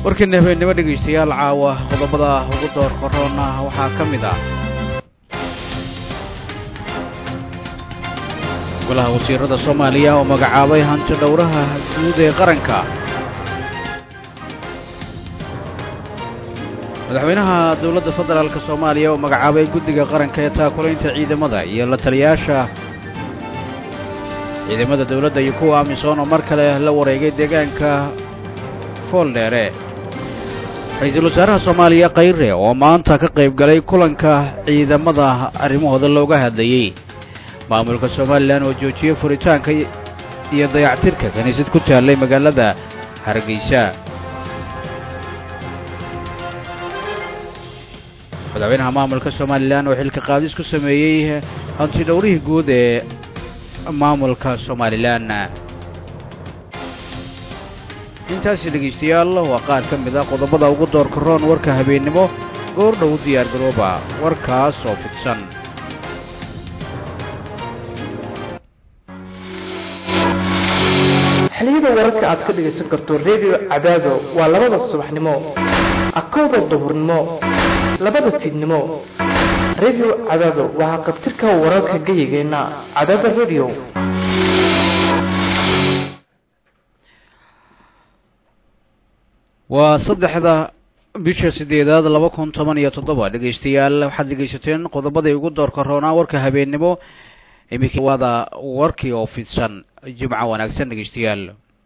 warkiina habeennimo dhegaystayaal caawa qodobada ugu door koroona waxaa ka mid ah golaha wasiirada soomaaliya oo magacaabay hanti dhowraha guud ee qaranka madaxweynaha dowladda federaalk soomaaliya oo magacaabay guddiga qaranka ee taakulaynta ciidamada iyo la taliyaasha ciidamada dowladda iyo kuwa amisom oo mar kale la wareegay deegaanka fooldheere ra-iisul wasaaraha soomaaliya khayre oo maanta ka qayb galay kulanka ciidamada arrimahooda looga hadlayey maamulka somalilan oo joojiyey furitaanka iyo dayactirka kiniisad ku taallay magaalada hargeysa madaxweynaha maamulka somalilan oo xilka qaadis ku sameeyey hanti dhowrihii guud ee maamulka somalilan intaasi dhegaystayaal waa qaar ka mid a qodobada ugu doorka roon warka habeennimo goor dhow diyaar garooba warkaas oo fidsan xiliyada wararka aad ka dhegaysan karto redio cadaado waa labada subaxnimo akowda duhurnimo labada fiidnimo redio cadaado waxaa qabtirka wararka geyigeenna cadaada redio waa saddexda bisha siddeedaad laba kun toban iyo toddoba dhegaystayaal waxaad dhegaysateen qodobaday ugu doorka roonaa warka habeennimo iminka waada warkii oo fidsan jimco wanaagsan dhegaystayaal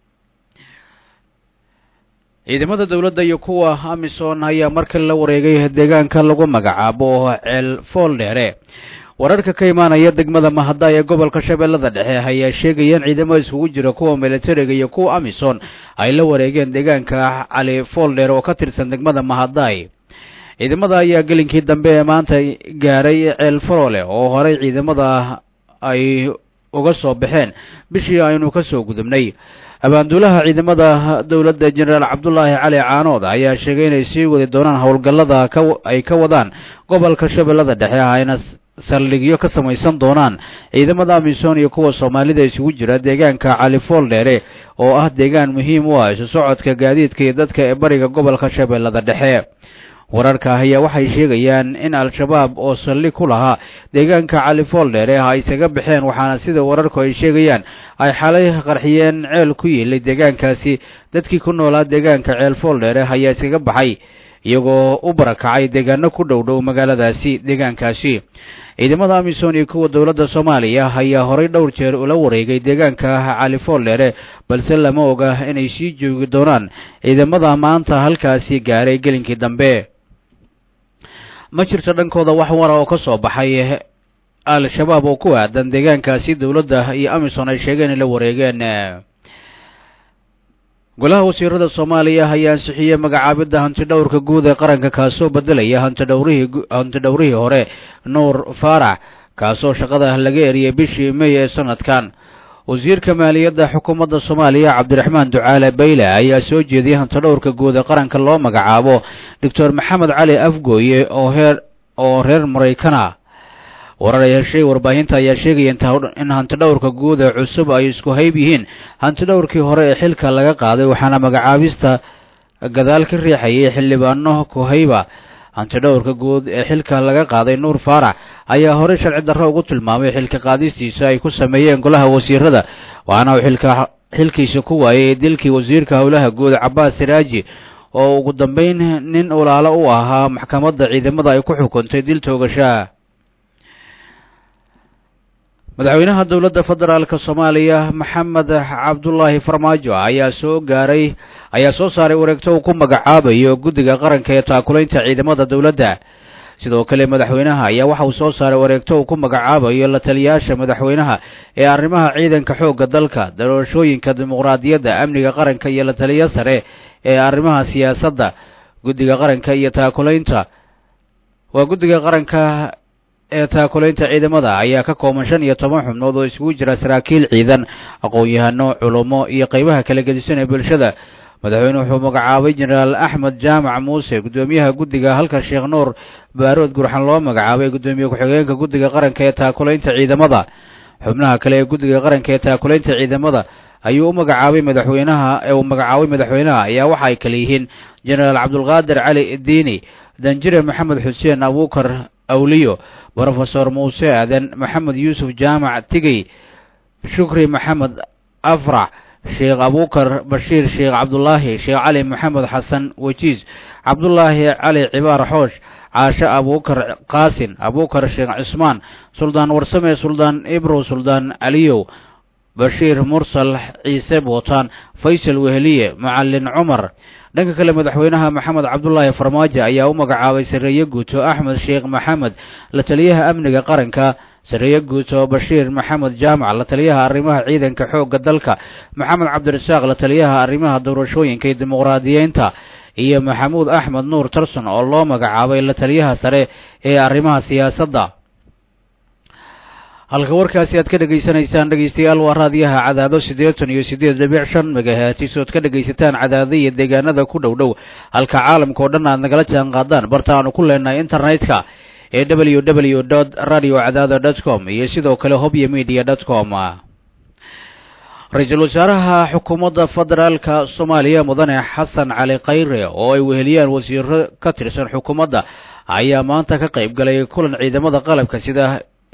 ciidamada dowladda iyo kuwa amisom ayaa markale la wareegay deegaanka lagu magacaabo ceel fooldheere wararka ka imaanaya degmada mahada ee gobolka shabeellada dhexe ayaa sheegaya in ciidamo iskugu jira kuwa militariga iyo kuwa amisom ay la wareegeen deegaanka cali fooldheer oo ka tirsan degmada mahaday ciidamada ayaa gelinkii dambe ee maanta gaaray ceel farole oo horey ciidamada ay uga soo baxeen bishii aynu ka soo gudubnay abaanduulaha ciidamada dowladda jenaraal cabdulaahi cali caanood ayaa sheegay inay sii wadi doonaan howlgallada ay ka wadaan gobolka shabeellada dhexe ayna saldhigyo ka samaysan doonaan ciidamada amisom iyo kuwa soomaalida isugu jira deegaanka cali fooldheere oo ah deegaan muhiim u ah isu socodka gaadiidka iyo dadka ee bariga gobolka shabeellada dhexe wararka ayaa waxay sheegayaan in al-shabaab oo saldhig ku lahaa deegaanka cali fooldheere ay isaga baxeen waxaana sida wararku ay sheegayaan ay xalay qarxiyeen ceel ku yiilay deegaankaasi dadkii ku noolaa deegaanka ceel fooldheere ayaa isaga baxay iyagoo u barakacay deegaano ku dhow dhow magaaladaasi deegaankaasi ciidamada amisom iyo kuwa dowladda soomaaliya ayaa horay dhowr jeer ula wareegay deegaanka cali fooldheere balse lama oga inay sii joogi doonaan ciidamada maanta halkaasi gaaray gelinkii dambe ma jirto dhankooda wax wara oo ka soo baxay al-shabaab oo ku aadan deegaankaasi dowladda iyo amisom ay sheegeen in la wareegeen golaha wasiirada soomaaliya ayaa ansixiyey magacaabidda hantidhowrka guud ee qaranka kaasoo beddelaya hantidhowrihii hantidhowrihii hore nuur faarax kaasoo shaqada laga eriyey bishii mey ee sanadkan wasiirka maaliyadda xukuumadda soomaaliya cabdiraxmaan ducaale bayle ayaa soo jeediyey hantidhowrka guud ee qaranka loo magacaabo doctor maxamed cali afgooye oo heer oo reer maraykana warar ay heshay warbaahinta ayaa sheegaya in hantidhowrka guud ee cusub ay isku hayb yihiin hantidhowrkii hore ee xilka laga qaaday waxaana magacaabista gadaal ka riixayay xildhibaano kuhayba hantidhowrka guud ee xilka laga qaaday nuur faarax ayaa horey sharci darro ugu tilmaamay xilka qaadistiisa ay ku sameeyeen golaha wasiirada waxaana uu xilka xilkiisa ku waayay dilkii wasiirka howlaha guud cabaas siraaji oo ugu dambeyn nin ulaalo u ahaa maxkamadda ciidamada ay ku xukuntay dil toogashaa madaxweynaha dowladda federaalka soomaaliya maxamed cabdulaahi farmaajo ayaa soo gaaray ayaa soo saaray wareegto uu ku magacaabayo guddiga qaranka ee taakulaynta ciidamada dowladda sidoo kale madaxweynaha ayaa waxa uu soo saaray wareegto uu ku magacaabayo la taliyaasha madaxweynaha ee arrimaha ciidanka xoogga dalka doorashooyinka dimuqraadiyadda amniga qaranka iyo la taliyo sare ee arrimaha siyaasadda guddiga qaranka iyo taakulaynta waa guddiga qaranka ee taakulaynta ciidamada ayaa ka kooban shan iyo toban xubnood oo isugu jira saraakiil ciidan aqoon-yahano culummo iyo qaybaha kala gedisan ee bulshada madaxweyne wuxuu magacaabay jenaraal axmed jaamac muuse guddoomiyaha guddiga halka sheekh nuur baarood gurxan loo magacaabay guddoomiye ku-xigeenka guddiga qaranka ee taakulaynta ciidamada xubnaha kale ee guddiga qaranka ee taakulaynta ciidamada ayuu u magacaabay madaxweynaha ee uu magacaabay madaxweynaha ayaa waxa ay kale yihiin jenaraal cabdulqaadir cali diini danjire maxamed xuseen abuukar awliyo brofesor muuse aadan maxamed yuusuf jaamac tigey shukri maxamed afrax sheekh abuukar bashiir sheekh cabdulaahi sheekh cali maxamed xasan wejiis cabdulaahi cali cibaar xoosh caashe abuukar qaasin abuukar sheekh cismaan suldaan warsame suldaan ibrow suldaan aliyow bashiir mursal ciise bootaan faysal weheliye macalin cumar dhanka kale madaxweynaha maxamed cabdulaahi farmaajo ayaa u magacaabay sarreeye guuto axmed sheekh maxamed la taliyaha amniga qaranka sarreeye guuto bashiir maxamed jaamac la taliyaha arrimaha ciidanka xoogga dalka maxamed cabdirasaaq la taliyaha arrimaha doorashooyinka iyo dimuqraadiyeynta iyo maxamuud axmed nuur tarson oo loo magacaabay la taliyaha sare ee arrimaha siyaasadda halka warkaasi aad ka dhegaysanaysaan dhegaystayaal waa raadiyaha cadaado siddeetan iyo siddeed dhibic shan megahatis ood ka dhegaysataan cadaado iyo deegaanada ku dhow dhow halka caalamka oo dhan aad nagala jaan qaadaan barta aanu ku leenahay internetka ee w w dot radio cadaado dot com iyo sidoo kale hobyo media dot com ra-iisul wasaaraha xukuumadda federaalka soomaaliya mudane xasan cali khayre oo ay weheliyaan wasiiro ka tirsan xukuumadda ayaa maanta ka qayb galay kulan ciidamada qalabka sida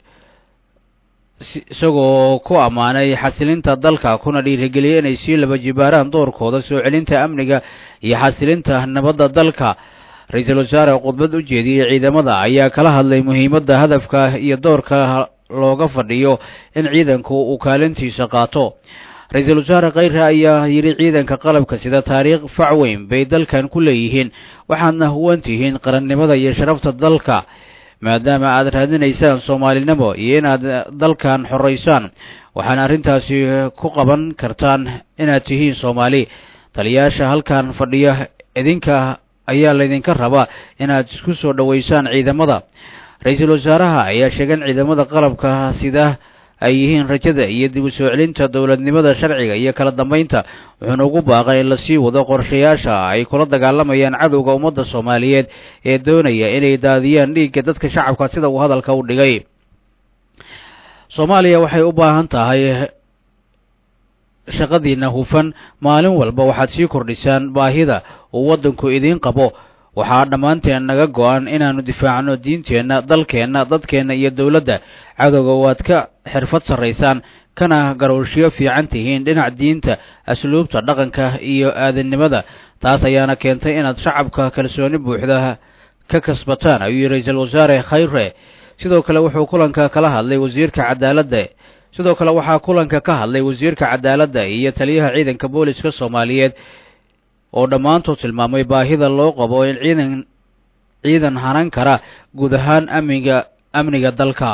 isagoo ku ammaanay xasilinta dalka kuna dhiirigeliyay inay sii laba jibaaraan doorkooda soo celinta amniga iyo xasilinta nabadda dalka ra-iisul wasaare khudbad u jeediyey ciidamada ayaa kala hadlay muhiimadda hadafka iyo doorka looga fadhiyo in ciidanku uu kaalintiisa qaato ra-iisul wasaare khayre ayaa yidhi ciidanka qalabka sida taariikh fac weyn bay dalkan ku leeyihiin waxaadna huwan tihiin qarannimada iyo sharafta dalka maadaama aad raadinaysaan soomaalinimo iyo inaad dalkan xoraysaan waxaana arrintaasi ku qaban kartaan inaad tihiin soomaali taliyaasha halkan fadhiya idinka ayaa laydinka rabaa inaad isku soo dhoweysaan ciidamada ra-iisul wasaaraha ayaa sheegay in ciidamada qalabka sida ay yihiin rajada iyo dib u soo celinta dowladnimada sharciga iyo kala dambaynta wuxuuna ugu baaqay in lasii wado qorshayaasha ay kula dagaalamayaan cadowga ummadda soomaaliyeed ee doonaya inay daadiyaan dhiigga dadka shacabka sida uu hadalka u dhigay soomaaliya waxay u baahan tahay shaqadiina hufan maalin walba waxaad sii kordhisaan baahida uu waddanku idiin qabo waxaa dhammaanteen naga go-an inaannu difaacno diinteenna dalkeenna dadkeenna iyo dowladda cadowga waad ka xirfad sarraysaan kana garowshiyo fiican tihiin dhinac diinta asluubta dhaqanka iyo aadannimada taas ayaana keentay inaad shacabka kalsooni buuxda ka kasbataan ayuu yidhi ra-iisul wasaare khayre sidoo kale wuxuu kulanka kala hadlay wasiirka cadaaladda sidoo kale waxaa kulanka ka hadlay wasiirka cadaaladda iyo taliyaha ciidanka booliska soomaaliyeed oo dhammaantood tilmaamay baahida loo qabo in ciidan ciidan hanan kara guud ahaan amniga amniga dalka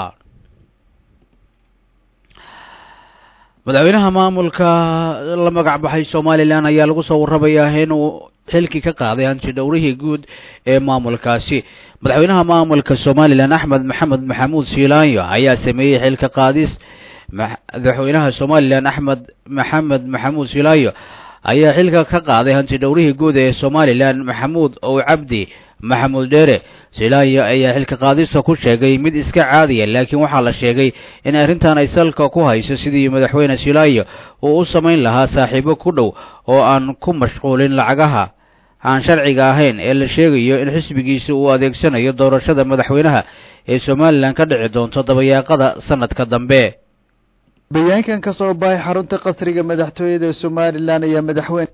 madaxweynaha maamulka la magac baxay somalilan ayaa lagu soo warramayaa inuu xilkii ka qaaday hanti dhowrihii guud ee maamulkaasi madaxweynaha maamulka somalilan axmed maxamed maxamuud siilaanyo ayaa sameeyey xilka qaadis madaxweynaha somalilan axmed maxamed maxamuud siilaanyo ayaa xilka ka qaaday hanti dhowrihii guud ee somalilan maxamuud ow cabdi maxamuud dheere silaayo ayaa xilka qaadista ku sheegay mid iska caadiya laakiin waxaa la sheegay in arrintan ay salka ku hayso sidii madaxweyne silaayo uu u samayn lahaa saaxiibo ku dhow oo aan ku mashquulin lacagaha aan sharciga ahayn ee la sheegayo in xisbigiisa uu adeegsanayo doorashada madaxweynaha ee somalilan ka dhici doonto dabayaaqada sanadka dambe bayaankan ka soo baxay xarunta qasriga madaxtooyada somalilan ayaa madaxweyne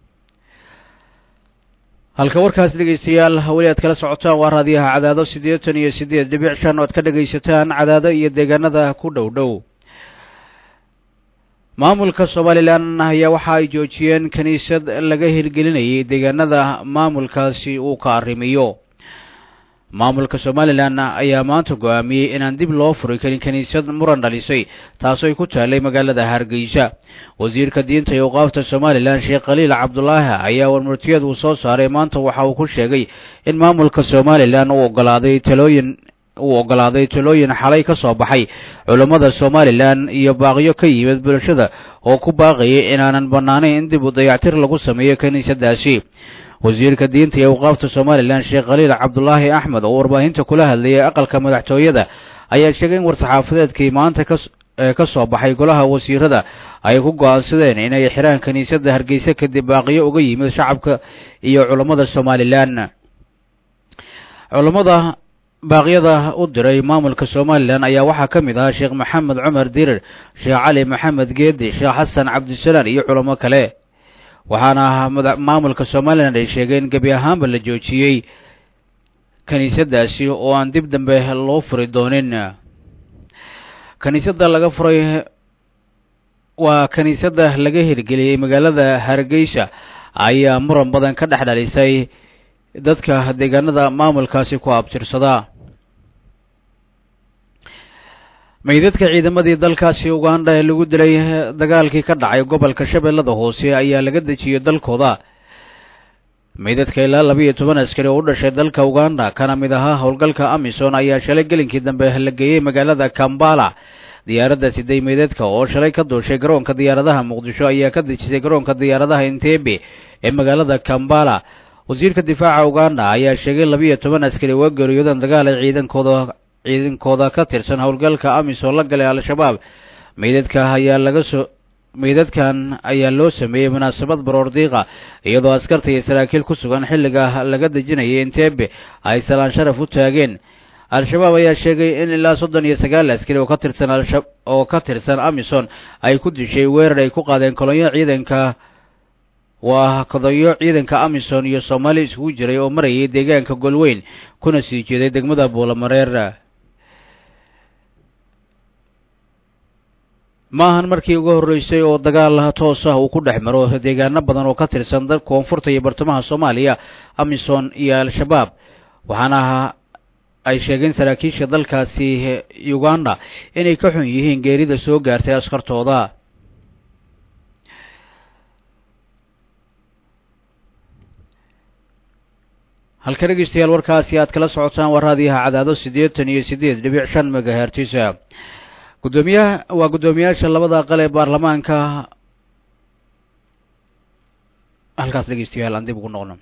halka warkaas dhegaystayaal weli aad kala socotaan waa raadiyaha cadaado siddeetan iyo siddeed dhibic shan oo ad ka dhegaysataan cadaado iyo deegaanada ku dhow dhow maamulka somalilan ayaa waxa ay joojiyeen kiniisad laga hirgelinayay deegaanada maamulkaasi uu ka arrimiyo maamulka somalilan ayaa maanta go-aamiyey inaan dib loo furi karin kiniisad muran dhalisay taasooy ku taallay magaalada hargeysa wasiirka diinta iyo awqaafta somalilan sheekh khaliil cabdulaahi ayaa warmurtiyad uu soo saaray maanta waxa uu ku sheegay in maamulka somalilan uu ogolaaday talooyin uu ogolaaday talooyin xalay ka soo baxay culammada somalilan iyo baaqyo ka yimid bulshada oo ku baaqayay inaanan bannaanayn in dib u dayactir lagu sameeyo kiniisadaasi wasiirka diinta iyo awqaafta somalilan sheekh khaliil cabdulaahi axmed oo warbaahinta kula hadlayay aqalka madaxtooyada ayaa sheegay in war-saxaafadeedkii maanta ka ee ka soo baxay golaha wasiirada ay ku go-aansadeen inay xiraan kiniisadda hargeysa kadib baaqiyo uga yimid shacabka iyo culammada somalilan culammada baaqyada u diray maamulka somalilan ayaa waxaa ka mid ahaa sheekh maxamed cumar dirir sheekh cali maxamed geedi sheekh xasan cabdisalaan iyo culamo kale waxaana maamulka somalilan ay sheegeen gebi ahaanba la joojiyey kiniisaddaasi oo aan dib dambe loo furi doonin kiniisadda laga furay waa kiniisadda laga hirgeliyey magaalada hargeysa ayaa muran badan ka dhex dhalisay dadka deegaanada maamulkaasi ku abtirsada meydadka ciidamadii dalkaasi uganda ee lagu dilay dagaalkii ka dhacay gobolka shabeellada hoose ayaa laga dejiyey dalkooda meydadka ilaa laba iyo toban askari oo u dhashay dalka uganda kana mid ahaa howlgalka amison ayaa shalay gelinkii dambe la geeyey magaalada kambala diyaaradda siday meydadka oo shalay ka duushay garoonka diyaaradaha muqdisho ayaa ka dejisay garoonka diyaaradaha entebe ee magaalada kambala wasiirka difaaca uganda ayaa sheegay labiiyo toban askari waa geeriyoodan dagaal ay ciidankooda ciidankooda ka tirsan howlgalka amisom la galay al-shabaab meydadka ayaa laga soo meydadkan ayaa loo sameeyey munaasabad baroordiiqa iyadoo askarta iyo saraakiil ku sugan xilliga laga dejinayay entebe ay salaan sharaf u taageen al-shabaab ayaa sheegay in ilaa soddon iyo sagaal askari oo ka tirsan alsha oo ka tirsan amison ay ku dishay weerar ay ku qaadeen kolonyo ciidanka waa kodayo ciidanka amison iyo soomaali isugu jiray oo marayay deegaanka golweyn kuna sii jeeday degmada buulamareer ma ahan markii ugu horreysay oo dagaal toos ah uu ku dhex maro deegaano badan oo ka tirsan dal koonfurta iyo bartamaha soomaaliya amison iyo al-shabaab waxaana ay sheegeen saraakiisha dalkaasi uganda inay ka xun yihiin geerida soo gaartay askartooda halka dhegeystayaal warkaasi aad kala socotaan waa raadiyaha cadaado siddeetan iyo siddeed dhibic shan megahertisa guddoomiyaha waa guddoomiyaasha labada aqal ee baarlamaanka halkaas dhegeystayaal aan dib ugu noqno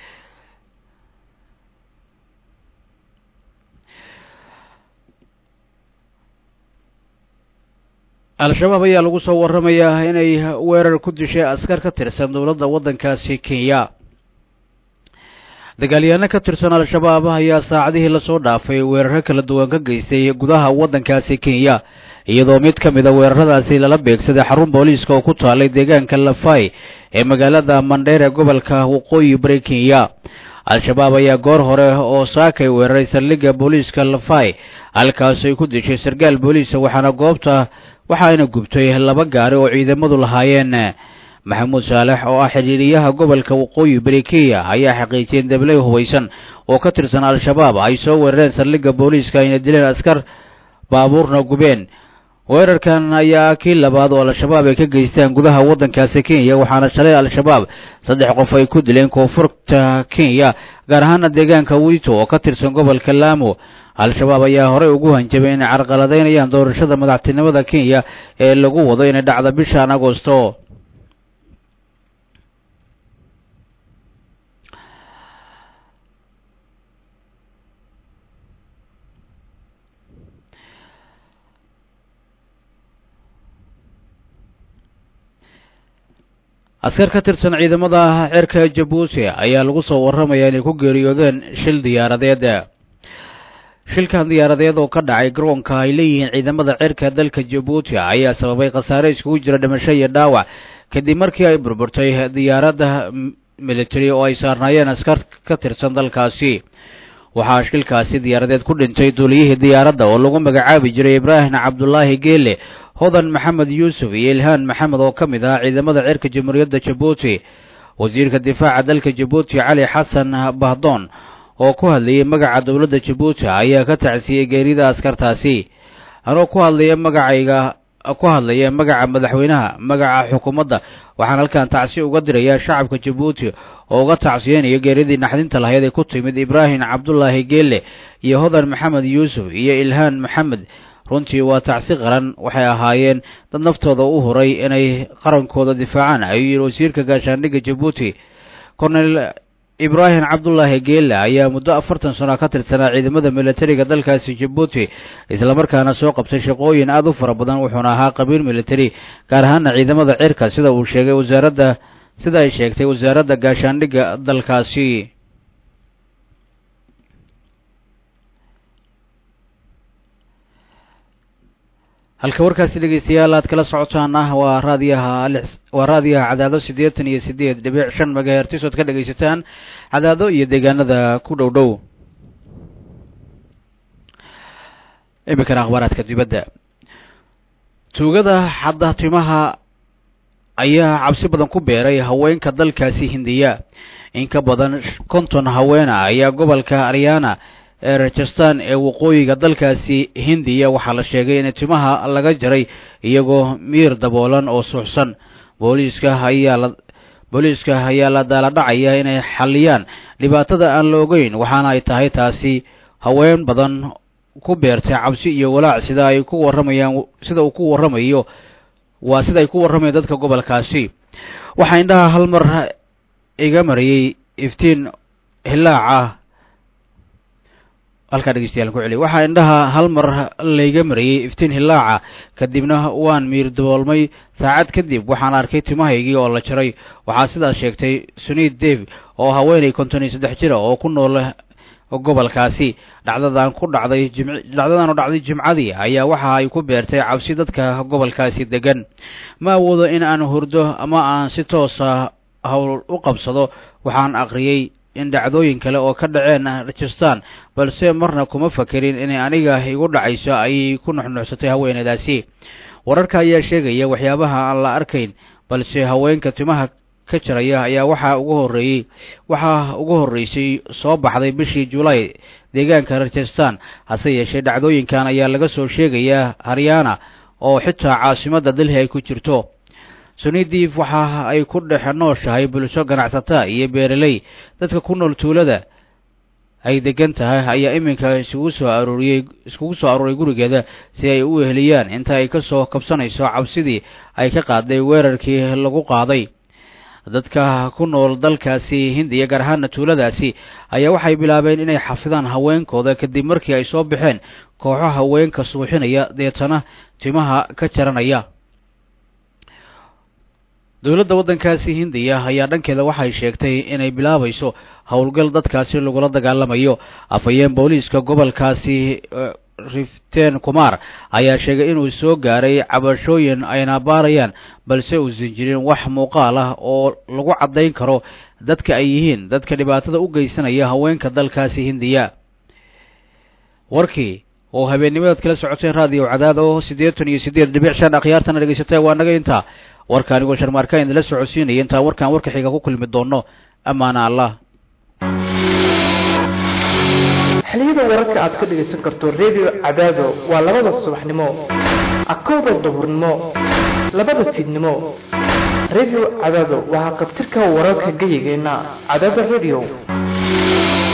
al-shabaab ayaa lagu soo warramayaa inay weerar ku dishay askar ka tirsan dowladda waddankaasi kenya dagaalyaano ka tirsan al-shabaab ayaa saacadihii lasoo dhaafay weeraro kala duwan ka geystay gudaha waddankaasi kenya iyadoo mid ka mid a weeraradaasi lala beegsaday xarun booliiska oo ku taalay deegaanka lafay ee magaalada mandheere gobolka waqooyi bari kenya al-shabaab ayaa goor hore oo saakay weeraray saldhigga booliiska lafay halkaas ay ku dishay sarkaal booliisa waxaana goobta waxaayna gubtay laba gaari oo ciidamadu lahaayeen maxamuud saalex oo ah xidhiiriyaha gobolka waqooyi bari kenya ayaa xaqiijiyeen dabley hubaysan oo ka tirsan al-shabaab ay soo weerareen saldhigga booliiska ayna dileen askar baabuurna gubeen weerarkan ayaa kii labaad oo al-shabaab ay ka geystaan gudaha waddankaasi kenya waxaana shalay al-shabaab saddex qof ay ku dileen koonfurta kenya gaar ahaana deegaanka wiito oo ka tirsan gobolka laamo al-shabaab ayaa horey ugu hanjabay inay carqaladaynayaan doorashada madaxtinimada kenya ee lagu wado inay dhacda bishan agosto askar ka tirsan ciidamada cirka jabuuti ayaa lagu soo warramayaa inay ku geeriyoodeen shil diyaaradeed shilkan diyaaradeed oo ka dhacay garoonka ay leeyihiin ciidamada cirka dalka jabuuti ayaa sababay khasaare iskugu jira dhimasho iyo dhaawac kadib markii ay burburtay diyaaradda military oo ay saarnaayeen askar ka tirsan dalkaasi waxaa shilkaasi diyaaradeed ku dhintay duuliyihii diyaaradda oo lagu magacaabi jiray ibraahim cabdulaahi geele hodan maxamed yuusuf iyo ilhaan maxamed oo ka mid ahaa ciidamada cirka jamhuuriyadda jabuuti wasiirka difaaca dalka jabuuti cali xasan bahdoon oo ku hadlayay magaca dowladda jabuuti ayaa ka tacsiyey geerida askartaasi anoo ku hadlaya magacayga ku hadlaya magaca madaxweynaha magaca xukuumadda waxaan halkan tacsi uga dirayaa shacabka jabuuti oo uga tacsiyeynayo geeridii naxdinta lahayd ee ku timid ibraahim cabdulaahi geelle iyo hodan maxamed yuusuf iyo ilhaan maxamed runtii waa tacsi qaran waxay ahaayeen dad naftooda u huray inay qarankooda difaacaan ayuu yidhi wasiirka gaashaandhigga jabuuti cornel ibraahim cabdulaahi geelle ayaa muddo afartan sano ka tirsanaa ciidamada militariga dalkaasi jabuuti islamarkaana soo qabtay shaqooyin aada u fara badan wuxuuna ahaa qabiil militari gaar ahaana ciidamada cirka sida uu sheegay wasaaradda sida ay sheegtay wasaaradda gaashaandhigga dalkaasi halka warkaasi dhegeystayaal aad kala socotaan ah waa raadiyaha waa raadiyaha cadaado siddeetan iyo siddeed dhibic shan magahertis ood ka dhegaysataan cadaado iyo deegaanada ku dhow dhow iminkana akhbaaraadka dibadda tuugada xadda timaha ayaa cabsi badan ku beeray haweenka dalkaasi hindiya in ka badan konton haweena ayaa gobolka aryana ee rajastan ee waqooyiga dalkaasi hindiya waxaa la sheegay in timaha laga jaray iyagoo miir daboolan oo suuxsan booliiska ayaa la booliiska ayaa la daaladhacaya inay xalliyaan dhibaatada aan la ogeyn waxaana ay tahay taasi haween badan ku beertay cabsi iyo walaac sida ay ku warramayaan sida uu ku warramayo waa sida ay ku warramayaan dadka gobolkaasi waxaa indhaha hal mar iga mariyey iftiin hilaac ah halkaa dhegeystayaal ku celiy waxaa indhaha hal mar layga mariyey iftiin hilaaca kadibna waan miir daboolmay saacad kadib waxaan arkay timahaygii oo la jaray waxaa sidaas sheegtay sunid dave oo haweenay konton iyo saddex jira oo ku nool gobolkaasi dhacdadan ku dhacday jim dhacdadan oo dhacday jimcadii ayaa waxa ay ku beertay cabsi dadka gobolkaasi degan ma awoodo in aan hurdo ama aan si toosa hawl u qabsado waxaan aqriyey in dhacdooyin kale oo ka dhaceen rajastan balse marna kuma fakerin inay aniga igu dhacayso ayay ku nuxnuxsatay haweeneydaasi wararka ayaa sheegaya waxyaabaha aan la arkayn balse haweenka timaha ka jaraya ayaa waxaa ugu horreeyey waxaa ugu horreysay soo baxday bishii julaay deegaanka rajastan hase yeeshee dhacdooyinkan ayaa laga soo sheegayaa haryana oo xitaa caasimadda delhi ay ku jirto sunidiif waxa ay ku dhex nooshahay bulsho ganacsata iyo beeraley dadka ku nool tuulada ay degan tahay ayaa iminka isugu soo arooriyey iskugu soo arooray gurigeeda si ay u weheliyaan inta ay ka soo kabsanayso cabsidii ay ka qaaday weerarkii lagu qaaday dadka ku nool dalkaasi hindiya gaar ahaana tuuladaasi ayaa waxay bilaabeen inay xafidaan haweenkooda kadib markii ay soo baxeen kooxo haweenka suuxinaya deetana timaha ka jaranaya dowladda waddankaasi hindiya ayaa dhankeeda waxay sheegtay inay bilaabayso howlgal dadkaasi lagula dagaalamayo afhayeen booliiska gobolkaasi riften kumar ayaa sheegay inuu soo gaaray cabashooyin ayna baarayaan balse uusan jirin wax muuqaal ah oo lagu caddayn karo dadka ay yihiin dadka dhibaatada u geysanaya haweenka dalkaasi hindiya warkii oo habeennimadaad kala socoteen raadiyo cadaad oo siddeetan iyo siddeed dhibic shan akhyaartana dhegaysatay waa naga intaa warka anigoo sharmaarka idinla socodsiinaya intaan warkan warka xiga ku kulmi doono ammaana allah xiliyada wararka aad ka dhegaysan karto redio cadaado waa labada subaxnimo akowda duhurnimo labada fiidnimo redio cadaado waxaa qabtirka wararka geyigeenna cadaada redio